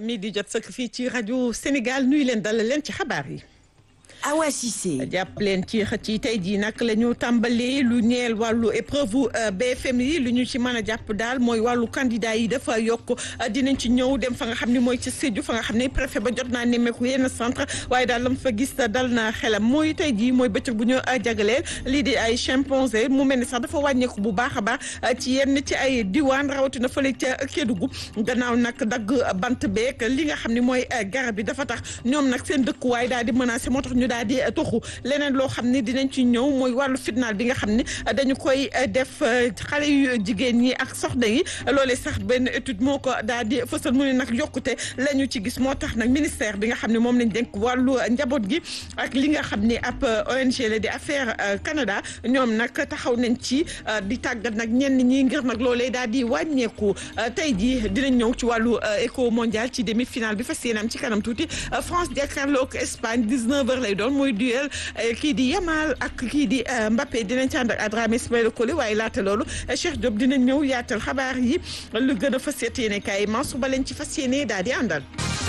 mi di jot sëkk fii ci rajo Sénégal nuyu leen dalal leen ci xabaar yi. Awa Cissé. jàpp leen ci xëcc yi tey jii nag la ñu tàmbalee lu ñeel wàllu épreuve BFM yi lu ñu ci mën a jàpp daal mooy wàllu candidat yi dafa yokk dinañ ci ñëw dem fa nga xam ne mooy ci Sédhiou fa nga xam ne préfet ba jot naa nemmeeku yenn centre waaye daal la mu fa gis dal na xelam mooy tey jii mooy bëccëg bu ñu jagleel lii di ay chimpanzé mu mel ni sax dafa wàññeeku bu baax a baax ci yenn ci ay diwaan rawatina fële ca Kédougou gannaaw nag dagg bant beek li nga xam ne mooy garab yi dafa tax ñoom nag seen dëkkuwaay daal di menacé moo tax ñu daal di toxu leneen loo xam ne dinañ ci ñëw mooy wàllu fitnaal bi nga xam ne dañu koy def xale yu jigéen ñi ak soxna yi loolee sax benn étude moo ko daal di fësal mu ne nag yokkute la ñu ci gis moo tax nag ministère bi nga xam ne moom lañ dénk wàllu njaboot gi ak li nga xam ne ab ONG la di affaire Canada ñoom nag taxaw nañ ci di tàggat nag ñenn ñi ngir nag loolee daal di wàññeeku tey jii dinañ ñëw ci wàllu éco mondial ci demi finale bi fas yéene am ci kanam tuuti France jàkkaarloo ak Espagne 19h lay doon mooy duel kii di Yamal ak kii di Mbappé dinañ ci ànd ak Adramé Ismaïla Collé waaye laata loolu Cheikh Diop dinañ ñëw yaatal xabaar yi lu gën a fas yéene kaay Mansour ba leen ci fas yéene daal di àndal.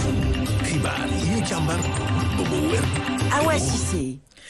xibaar yi ñu càmbar ba mu wér. Awa Cissé.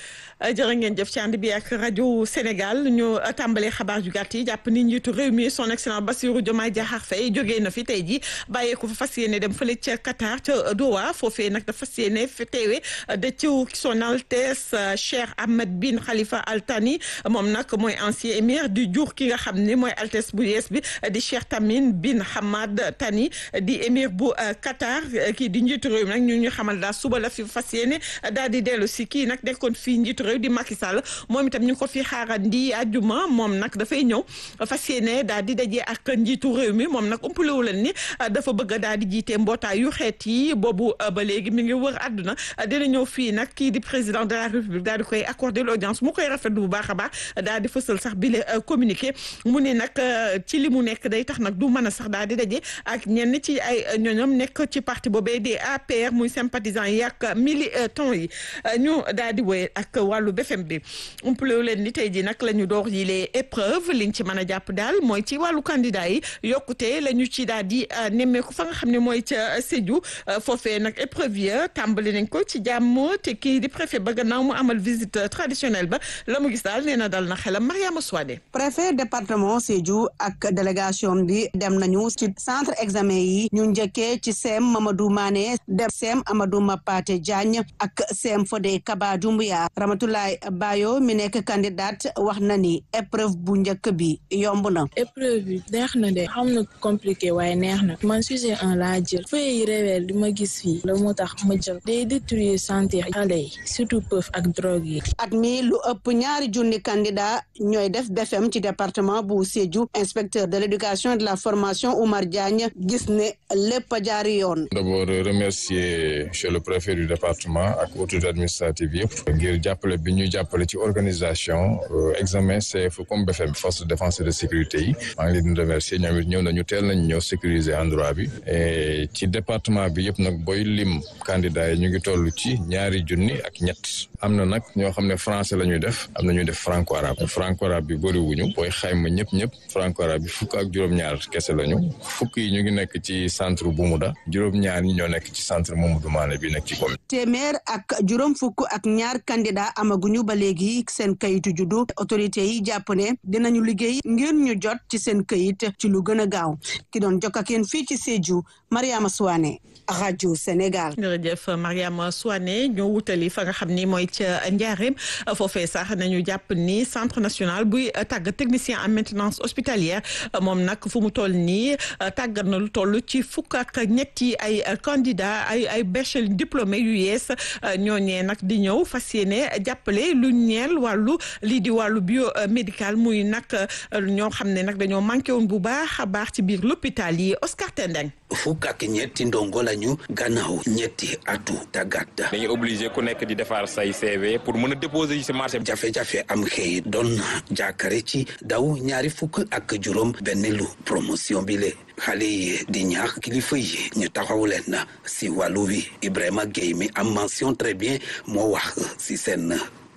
jërë ngeen jëf ci ànd bi ak rajo Sénégal ñu tàmbalee xabaar yu gàtt yi jàpp ni njiitu réew mi son excellence Bassirou Diomaye Diakhar Faye jógee na fi tey jii bàyyeeku fa fas yéene dem fële ca Qatar ca Doha foofee nag dafa fas yéene fi teewe de ci son altesse Cheikh Ahmed bin Khalifa Al Thani moom nag mooy ancien émir di jur ki nga xam ne mooy altesse bu yees bi di Cheikh Tamim bin Hamad Thani di émir bu Qatar kii di njiitu réew mi nag ñu ñu xamal daal suba la fi fas yéene daal di dellu si kii nag nekkoon fii njiitu réew di Macky Sall moom itam ñu ngi ko fi xaarandi àjjuma moom nag dafay ñëw fas yéene daal di daje ak njiitu réew mi moom nag umpalewu leen ni dafa bëgg a daal di jiite mbootaay yu xeet yi boobu ba léegi mi ngi wër àdduna dina ñëw fii nag kii di président de la république daal di koy accorder l'audience mu koy rafetlu bu baax a baax daal di fësal sax bi le communiqué mu ne nag ci li mu nekk day tax nag du mën a sax daal di daje ak ñenn ci ay ñoñom nekk ci parti boobee di APR muy sympathisant yi ak militant yi ñu daal di wéy ak wàllu BFM bi umpalewu leen ni tey ji nag la ñu door yi les épreuves liñ ci mën a jàpp daal mooy ci wàllu candidat yi yokkute la ñu ci daal di nemmeeku fa nga xam ne mooy ca Sédhiou foofee nag épreuve ya tàmbali nañ ko ci jàmm te kii di préfet ba gannaaw mu amal visite traditionnelle ba la mu gis daal nee na dal na xelam Mariama Souadé préfet département Sédhiou ak délégation bi dem nañu ci centre examen yi ñu njëkkee ci CEM Mamadou Mané dem CEM Amadou Mapate Diagne ak CEM Fodé Kaba Doumbouya Ramatoulaye Bayo mi nekk candidate wax na ni épreuve bu njëkk bi yomb na. épreuve bi neex na de xam na compliqué waaye neex na man sujet un laa jël feuille yi révèle li ma gis fii la moo tax ma jël day détruire santé xale yi surtout pëf ak drogue yi. at mi lu ëpp ñaari junni candidat ñooy def BFM ci département bu Sédhiou inspecteur de l'éducation et de la formation Oumar Diagne gis ne lépp a jaari yoon. d'abord remercier monsieur le préfet du département ak autorité administrative yëpp ngir jàppale bi ñu jàppale ci organisation examen CFEE comme BFM force de défense et de sécurité yi maa ngi leen di remercier ñoom it ñëw nañu teel nañu ñëw sécuriser endroit bi et ci département bi yëpp nag booy lim candidat yi ñu ngi toll ci ñaari junni ak ñett am na nag ñoo xam ne français la ñuy def am na ñuy def franco arabe franco arabe bi bëriwuñu booy xayma ñëpp ñëpp franco arabe bi fukk ak juróom-ñaar kese lañu fukk yi ñu ngi nekk ci centre Bumuda juróom-ñaar ñi ñoo nekk ci centre Mamadou Mané bi nekk ci commune. téeméer ak juróom fukk ak ñaar candidat amaguñu ba léegi seen kayitu juddu autorité yi jàpp ne dinañu liggéey ngir ñu jot ci seen kayit ci lu gën a gaaw ki doon jokk ak yéen fii ci Sédhiou Mariama Souane rajo Sénégal. jërëjëf Mariama Souane ñoo wutali fa nga xam ni mooy ca Njaareem foofee sax nañu jàpp ni centre national buy tàggat technicien en maintenance hospitalière moom nag fu mu toll nii tàggat na lu toll ci fukk ak ñetti ay candidat ay ay bachelier diplômé yu yees ñooñee nag di ñëw fas yéene jàppale lu ñeel wàllu lii di wàllu biomédical muy nag ñoo xam ne nag dañoo manqué woon bu baax a baax ci biir l'hôpital yi Oscar Tendeng fukk ak ñetti ndongo lañu gannaaw ñetti atu tàggat dañuy obligé ku nekk di defar say CV pour mën a déposer ci marché jafe-jafe am xëy doon jàkkare ci daw ñaari fukk ak juróom benn lu promotion bi le xale yi di ñaax kilifa yi ñu taxaw leen si wàllu wi Ibrahima Gueye mi am mention très bien moo wax si seen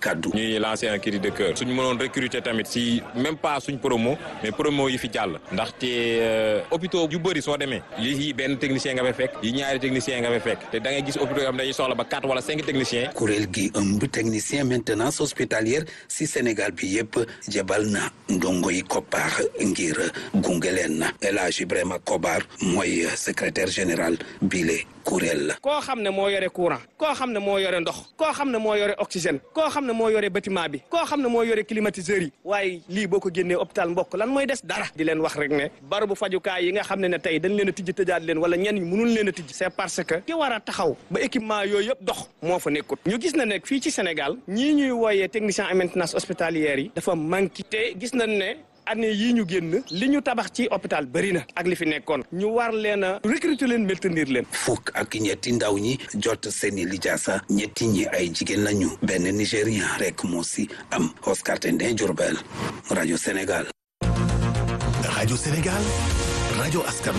kaddu. ñuy lancer un cri de cœur suñu mënoon recruter tamit si même pas suñ promo mais promo yi fi jàll ndaxte hôpitaux yu bëri soo demee yi benn technicien nga fay fekk yi ñaari technicien nga fay fekk te da ngay gis hôpitaux yoo xam dañuy soxla ba quatre wala cinq techniciens. kuréel gi ëmb technicien maintenance hospitalière si Sénégal bi yëpp jebal na ndongo yi koppar ngir gunge leen El Hadj Ibrahima Kobar mooy secrétaire général bile kuréel la. koo xam ne moo yore courant koo xam ne moo yore ndox koo xam ne moo yore oxygène koo xam ne moo yore bâtiment bi koo xam ne moo yore climatiseur yi waaye lii boo ko génnee hôpital mbokk lan mooy des dara di leen wax rek ne barabu fajukaay yi nga xam ne ne tey dañ leen a tijji tëjaat leen wala ñenn ñi mënul leen a tijji c'est parce que ki war a taxaw ba équipement yooyu yëpp dox moo fa nekkut ñu gis na nekk fii ci Sénégal ñii ñuy wooyee technicien en maintenance hospitalière yi dafa manqué te gis nañ ne année yii ñu génn li ñu tabax ci hôpital bëri na ak li fi nekkoon ñu war leen a recruter leen maintenir leen. fukk ak ñetti ndaw ñi jot seeni lijaasa ñetti ñi ay jigéen lañu benn nigérien rek moo si am Oscar Tendin Diourbel rajo Sénégal. rajo Sénégal rajo askan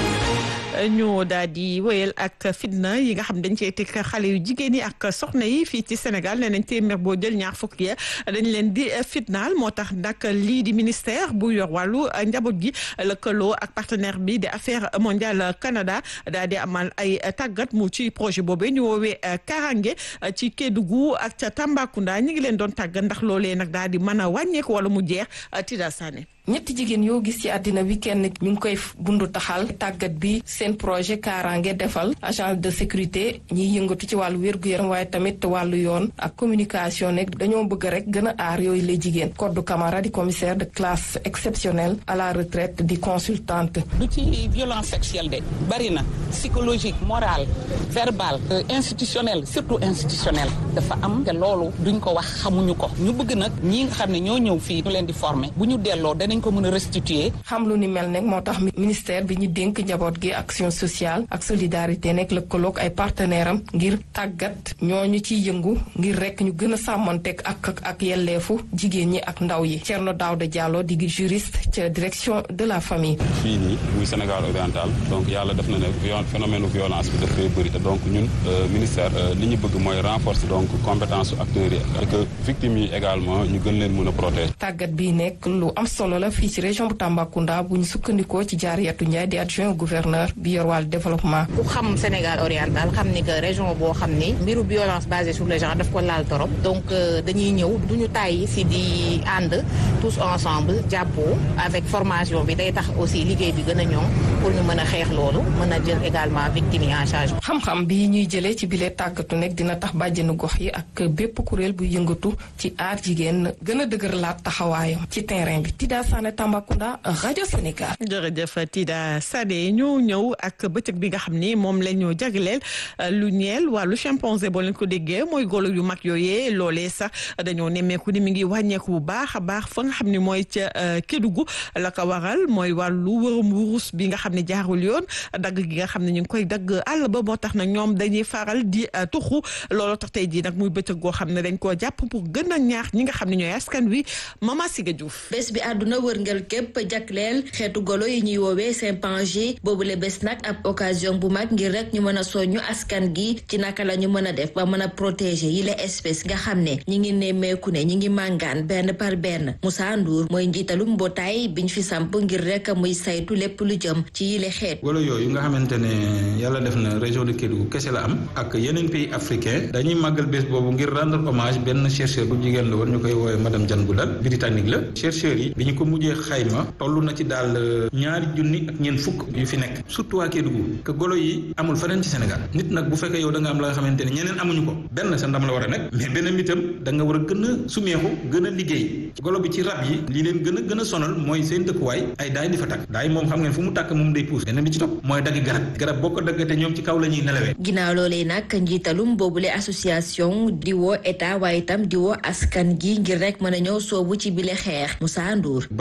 ñu daal di wéyal ak fitna yi nga xam dañ cee teg xale yu jigéen yi ak soxna yi fii ci Sénégal nee nañ téeméer boo jël ñaar fukk ya dañ leen di fitnaal moo tax nag lii di ministère bu yor wàllu njaboot gi lëkkaloo ak partenaire bi di affaire mondiale Canada daal di amal ay tàggat mu ci projet boobee ñu woowee Karange ci Kédougou ak ca Tambacounda ñi ngi leen doon tàggat ndax loolee nag daal di mën a wàññeeku wala mu jeex Tida Sané. ñetti jigéen yoo gis ci àddina bi kenn mi ngi koy bundu taxal tàggat bi seen projet Kaaraange defal agence de sécurité ñiy yëngatu ci wàllu wér-gu-yaram waaye tamit wàllu yoon ak communication nekk dañoo bëgg rek gën a aar yooyu la jigéen Codou Camara di commissaire de classe exceptionnelle à la retraite di consultante. du ci violence sexuelle de bari na psychologique morale verbale institutionnelle surtout institutionnelle dafa am te loolu duñ ko wax xamuñu ko ñu bëgg nag ñi nga xam ne ñoo ñëw fii ñu leen di former bu ñu delloo dañ ko mën a restituer. xam lu ni mel nag moo tax ministère bi ñu dénk njaboot gi action sociale ak solidarité nekk lëkkaloog ay partenaire am ngir tàggat ñooñu ciy yëngu ngir rek ñu gën a sàmmonteeg ak ak yelleefu jigéen ñi ak ndaw yi Thierno Daouda Diallo di juriste ca direction de la famille. fii nii muy Sénégal oriental donc yàlla def na ne phénomène violence bi dafay bëri te donc ñun ministère li ñu bëgg mooy renforcer donc compétence acteurs yi ak victimes yi également ñu gën leen mën a protéger. tàggat bi nekk lu am solo la fii ci région bu Tambacounda bu ñu sukkandikoo ci Jaariyatu Ndiaye di adjoint gouverneur bi yor wàllu développement. ku xam Sénégal oriental xam ni que région boo xam ni mbiru violence basée sur le genre daf ko laal torop donc dañuy ñëw du ñu tàyyi si di ànd tous ensemble jàppoo avec formation bi day tax aussi liggéey bi gën a ñoŋ pour ñu mën a xeex loolu mën a jël également victime yi en charge. xam-xam bi ñuy jëlee ci bile tàggatu nekk dina tax bàjjenu gox yi ak bépp kuréel bu yëngatu ci aar jigéen gën a dëgërlaat taxawaayam ci terrain bi. Tida Sané Tambacounda rajo Sénégal. jërëjëf Tida Sané ñu ñëw ak bëccëg bi nga xam ni moom la ñu jagleel lu ñeel wàllu chimpanzé boo leen ko déggee mooy golo yu mag yooyee loolee sax dañoo nemmeeku ni mi ngi wàññeeku bu baax a baax fa nga xam ni mooy ca Kédougou la ko waral mooy wàllu wërum wurus bi nga xam ne jaarul yoon dagg gi nga xam ne ñu ngi koy dagg àll ba moo tax nag ñoom dañuy faral di tuxu looloo tax tey jii nag muy bëccëg goo xam ne dañ koo jàpp pour gën a ñaax ñi nga xam ne ñooy askan wi Mama Siga Diouf. bés bi àdduna wërngal képp jagleel xeetu golo yi ñuy woowee chimpanzé boobule bés nag ab occasion bu mag ngir rek ñu mën a soññu askan gi ci naka la ñu mën a def ba mën a protéger yi la espèce nga xam ne ñi ngi nemmeeku ne ñi ngi màngaan benn par benn Moussa Ndour mooy njiitalu mbootaay biñ fi samp ngir rek muy saytu lépp lu jëm ci yile xeet golo yooyu nga xamante ne yàlla def na région de Kédougou kese la am ak yeneen pays africain dañuy màggal bés boobu ngir rendre hommage benn chercheur bu jigéen la woon ñu koy woowee madame Diane Goudal britannique la chercheurs yi bi ñu ko mujjee xayma toll na ci daal ñaari junni ak ñeent fukk yu fi nekk surtout waa Kédougou que golo yi amul feneen ci Sénégal nit nag bu fekkee yow da nga am la nga xamante ne ñeneen amuñu ko benn sa ndam la war a nekk mais beneen itam da nga war a gën a sumeexu gën a liggéey golo bi ci rab yi li leen gën a gën a sonal mooy seen dëkkuwaay ay daay di fa tàkk daay moom xam ngeen fu mu tàkk moom day puus beneen bi ci topp mooy dagg garab garab boo ko daggate ñoom ci kaw la ñuy nelawee ginnaaw loolee nag njiitalum boobule association di woo état waaye itam di woo askan gi ngir rek mën a ñëw soobu ci bile xeex Moussa Ndour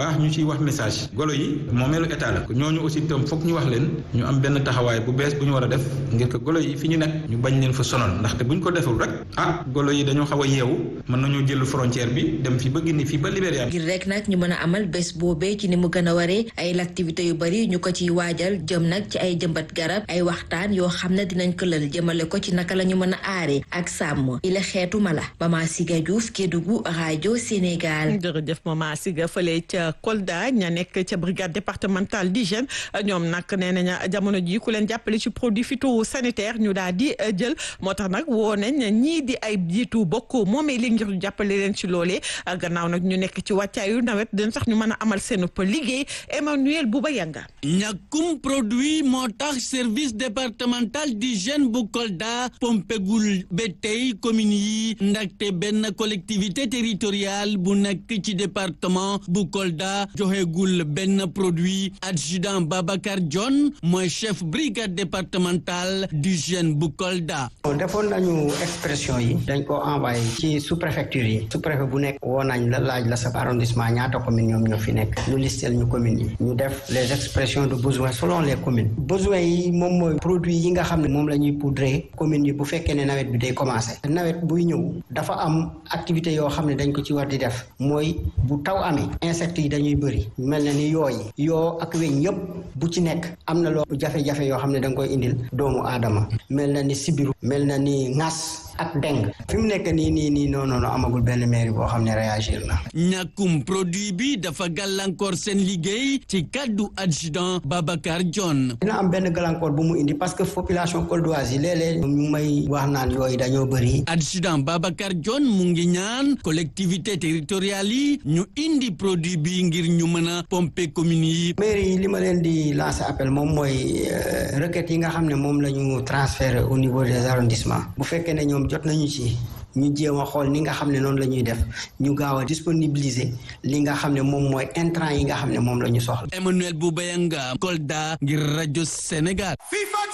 baax ñu ciy wax message golo yi moomeelu état la ñooñu aussi itam foog ñu wax leen ñu am benn taxawaay bu bees bu ñu war a def ngir que golo yi fi ñu nekk ñu bañ leen fa sonal ndaxte bu ñu ko deful rek ah golo yi dañoo xaw a yeewu mën nañoo jël frontière bi dem fi ba Guinée fii ba Libéria. ngir rek nag ñu mën a amal bés boobee ci ni mu gën a waree ay activités yu bari ñu ko ciy waajal jëm nag ci ay jëmbat garab ay waxtaan yoo xam ne dinañ ko lël jëmale ko ci naka la ñu mën a aaree ak sàmm yi la xeetu mala Mama Siga Diouf Kédougou rajo Sénégal. jërëjëf Mama Siga fële ca Kolda ña nekk ca brigade départementale d'hygiène ñoom nag nee nañu jamono ji ku leen jàppale ci produit phytosanitaire ñu daal di jël moo tax nag woo nañ ñii di ay jiitu bokk moomee li ngir ñu jàppale leen ci loolee gannaaw nag ñu nekk ci wàccaayu nawet dina sax ñu mën a amal seen liggéey Emmanuel Bouba Yanga. ñàkkum produit moo tax service départemental d'hygiène bu Kolda pompegul ba tey commune yi ndaxte benn collectivité territoriale bu nekk ci département bu Kolda joxegul benn produit adjudant Babacar John mooy chef brigade départementale d'hygiène bu Kolda. defoon nañu expression yi dañ ko envoyé ci sous préfecture yi sous préfet bu nekk woo nañ la laaj la sa arrondissement ñaata commune ñoom ñoo fi nekk ñu listel ñu commune yi ñu def les expressions de besoin selon les communes besoin yi moom mooy produit yi nga xam ne moom la ñuy poudrer commune yi bu fekkee ne nawet bi day commencer nawet buy ñëw dafa am activité yoo xam ne dañ ko ci war di def mooy bu taw amee insectes yi dañuy bëri mel na ni yooyi yoo ak weñ yëpp bu ci nekk am na loo jafe-jafe yoo xam ne da nga koy indil doomu aadama mel na ni sibiru mel na ni ŋas ak deng fi mu nekk nii nii nii non non amagul benn mairie boo xam ne réagir na. ñàkkum produit bi dafa gàllankoor seen liggéey ci kaddu adjudant Babacar John. dina am benn gàllankoor bu mu indi parce que population coldoise yi léeg-léeg ñu may wax naan yooyu dañoo bëri. adjudant Babacar John mu ngi ñaan collectivité territoriale yi ñu indi produit bi ngir ñu mën a pomper communes yi. mairie yi li ma leen di lancer appel moom mooy requêtes yi nga xam ne moom la ñu transférer au niveau des arrondissements bu fekkee ne ñoom jot nañu ci ñu jéem a xool ni nga xam ne noonu la ñuy def ñu gaaw a disponibiliser li nga xam ne moom mooy intrant yi nga xam ne moom la ñu soxla. Emmanuel Boubayanga Kolda ngir rajo Sénégal.